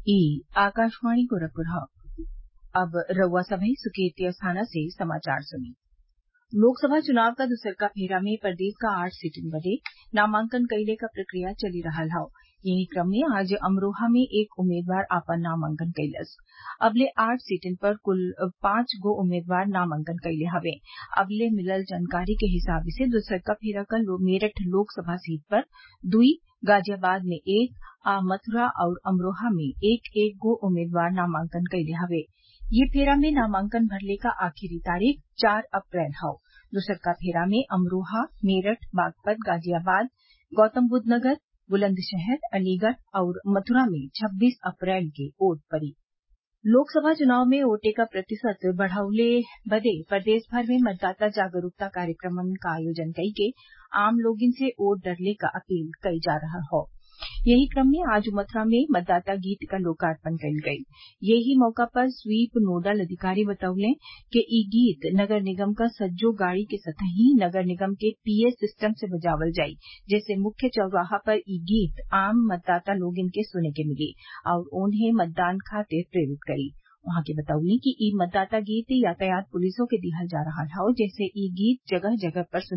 ई आकाशवाणी गोरखपुर अब रउआ सभे सुर्खेत स्थाना से समाचार सुनी लोकसभा चुनाव क दुसरका फेरा में प्रदेश क आठ सीटन बदे नामांकन कइले क प्रक्रिया चली रहल हौ यही क्रम में आज अमरोहा में एक उम्मीदवार आपन नामांकन कइलस अबले आठ सीटन पर कुल पांच गो उम्मीदवार नामांकन कइले हवे अबले मिलल जानकारी के हिसाब से दुसरका फेरा क मेरठ लोकसभा सीट पर दुई गाजियाबाद में एक आ मथुरा आउर अमरोहा में एक एक गो उम्मीदवार नामांकन कइले हवे ये फेरा में नामांकन भरले क आखिरी तारीख चार अप्रैल हौ दुसरका फेरा में अमरोहा मेरठ बागपत गाजियाबाद गौतमबुद्वनगर बुलंदशहर अलीगढ़ आउर मथुरा में छब्बीस अप्रैल के वोट पड़ी लोकसभा चुनाव में वोटे क प्रतिशत बढ़वले बदे प्रदेश भर में मतदाता जागरूकता कार्यक्रमन क आयोजन कइके आम लोगन से वोट डरले क अपील कइल जा रहल हौ यही क्रम में आज मथुरा में मतदाता गीत क लोकार्पण कइल गयल यही मौका पर स्वीप नोडल अधिकारी बतवले कि इ गीत नगर निगम क सज्जो गाड़ी के संतही नगर निगम के पीए सिस्टम से बजावल जाई जेसे मुख्य चौराहा पर इ गीत आम मतदाता लोगन के सुने के मिली आउर ओन्हे मतदान खातिर प्रेरित करी उहाँ के बतौनी कि इ मतदाता गीत यातायात पुलिसों के दिहल जा रहल हौ जेसे इ गीत जगह जगह पर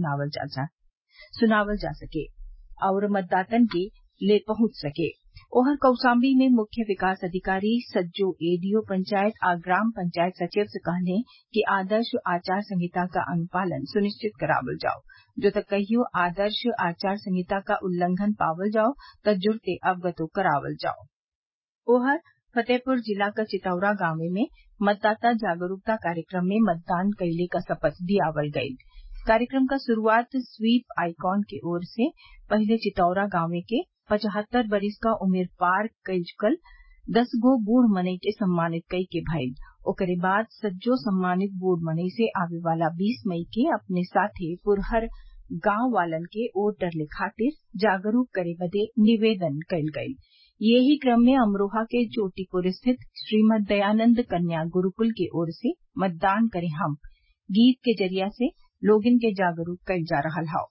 सुनावल जा सके आउर मतदातन के ले पहुंच सके ओहर कौशाम्बी में मुख्य विकास अधिकारी सज्जो एडीओ पंचायत आ ग्राम पंचायत सचिव से कहले कि आदर्श आचार संहिता क अनुपालन सुनिश्चित करावल जाओ जो त कहियो आदर्श आचार संहिता क उल्लंघन पावल जाओ त जुर्ते अवगतो करावल जाओ ओहर फतेहपुर जिला क चितौरा गांवे में मतदाता जागरूकता कार्यक्रम में मतदान कइले क शपथ दियावल गयी कार्यक्रम क शुरूआत स्वीप आइकॉन के ओर से पहिले चितौरा गांवे के पचहत्तर बरिस क उमिर पार कइल चुकल दस गो बूढ़ मनई के सम्मानित कई के भइल ओकरे बाद सज्जो सम्मानित बूढ़ मनई से आवे वाला बीस मई के अपने साथे पुरहर गांव वालन के वोट डरले खातिर जागरूक करे बदे निवेदन कइल गयी यही क्रम में अमरोहा के चोटीपुर स्थित श्रीमद दयानंद कन्या गुरूकुल की ओर से मतदान करे हम गीत के जरिया से लोगन के जागरूक कइल जा रहल हौ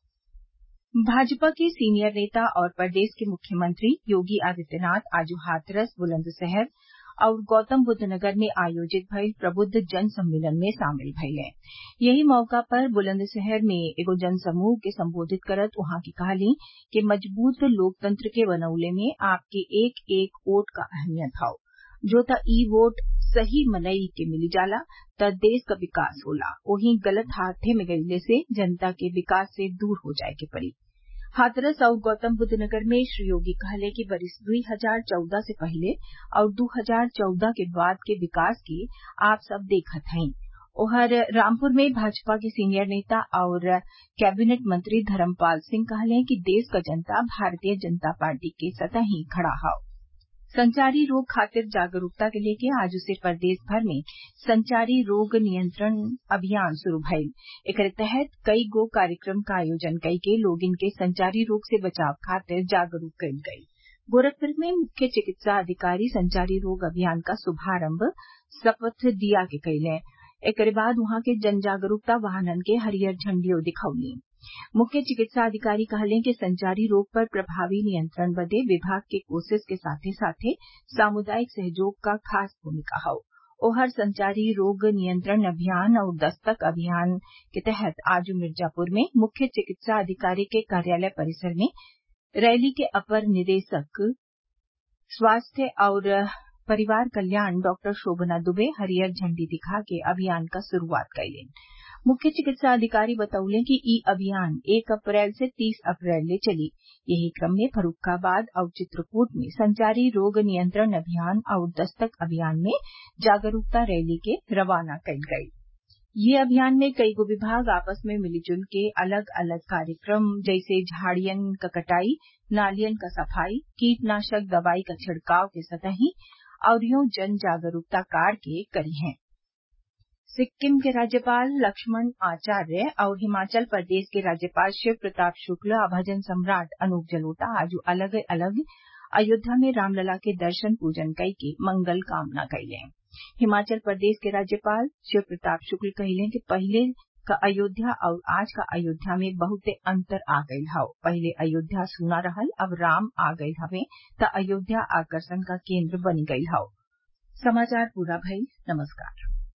भाजपा के सीनियर नेता और प्रदेश के मुख्यमंत्री योगी आदित्यनाथ आज हाथरस बुलंदशहर और गौतमबुद्ध नगर में आयोजित भइल प्रबुद्ध जन सम्मेलन में शामिल भइले यही मौका पर बुलंदशहर में एगो जनसमूह के संबोधित करत उहाँ के कहली कि मजबूत लोकतंत्र के बनौले में आपके एक एक वोट क अहमियत हौ जो त ई वोट सही मनई के मिली जाला त देश क विकास होला वहीं गलत हाथे में गइले से जनता के विकास से दूर हो जाये के पड़ी हाथरस और गौतमबुद्ध नगर में श्री योगी कहले कि बरिस दुई हजार चौदह से पहिले और दू हजार चौदह के बाद के विकास के आप सब देखत हई ओहर रामपुर में भाजपा के सीनियर नेता और कैबिनेट मंत्री धर्मपाल सिंह कहले कि देश क जनता भारतीय जनता पार्टी के सतही खड़ा हौ संचारी रोग खातिर जागरूकता के लेके आज से प्रदेश भर में संचारी रोग नियंत्रण अभियान शुरू भइल एकरे तहत कई गो कार्यक्रम क आयोजन कइके लोगन के संचारी रोग से बचाव खातिर जागरूक कइल गयी गोरखपुर में मुख्य चिकित्सा अधिकारी संचारी रोग अभियान का शुभारम्भ शपथ दिया के कइले एकरे बाद वहां के जन जागरूकता वाहनन के हरियर झंडियो दिखौली मुख्य चिकित्सा अधिकारी कहले कि संचारी रोग पर प्रभावी नियंत्रण बदे विभाग के कोशिश के साथे साथे सामुदायिक सहयोग का खास भूमिका हौ ओहर संचारी रोग नियंत्रण अभियान और दस्तक अभियान के तहत आज मिर्जापुर में मुख्य चिकित्सा अधिकारी के कार्यालय परिसर में रैली के अपर निदेशक स्वास्थ्य और परिवार कल्याण डॉक्टर शोभना दुबे हरियर झंडी दिखा के अभियान क शुरूआत कइलीन मुख्य चिकित्सा अधिकारी बतौले कि ई अभियान एक अप्रैल से तीस अप्रैल ले चली यही क्रम में फर्रूखाबाद और चित्रकूट में संचारी रोग नियंत्रण अभियान और दस्तक अभियान में जागरूकता रैली के रवाना कइल गयी ये अभियान में कई गो विभाग आपस में मिलीजुल के अलग अलग कार्यक्रम जैसे झाड़ियन क कटाई नालियन क सफाई कीटनाशक दवाई क छिड़काव के सतही अउरियो जन जागरूकता कार के करी हैं सिक्किम के राज्यपाल लक्ष्मण आचार्य और हिमाचल प्रदेश के राज्यपाल शिव प्रताप शुक्ल आ भजन सम्राट अनूप जलोटा आज अलग अलग अयोध्या में रामलला के दर्शन पूजन कई के मंगल कामना कइले हिमाचल प्रदेश के राज्यपाल शिव प्रताप शुक्ल कहिले कि पहिले क अयोध्या और आज क अयोध्या में बहुते अंतर आ गयल हौ पहिले अयोध्या सूना रहल अब राम आ गयल हवे त अयोध्या आकर्षण क केन्द्र बनी गयल हौ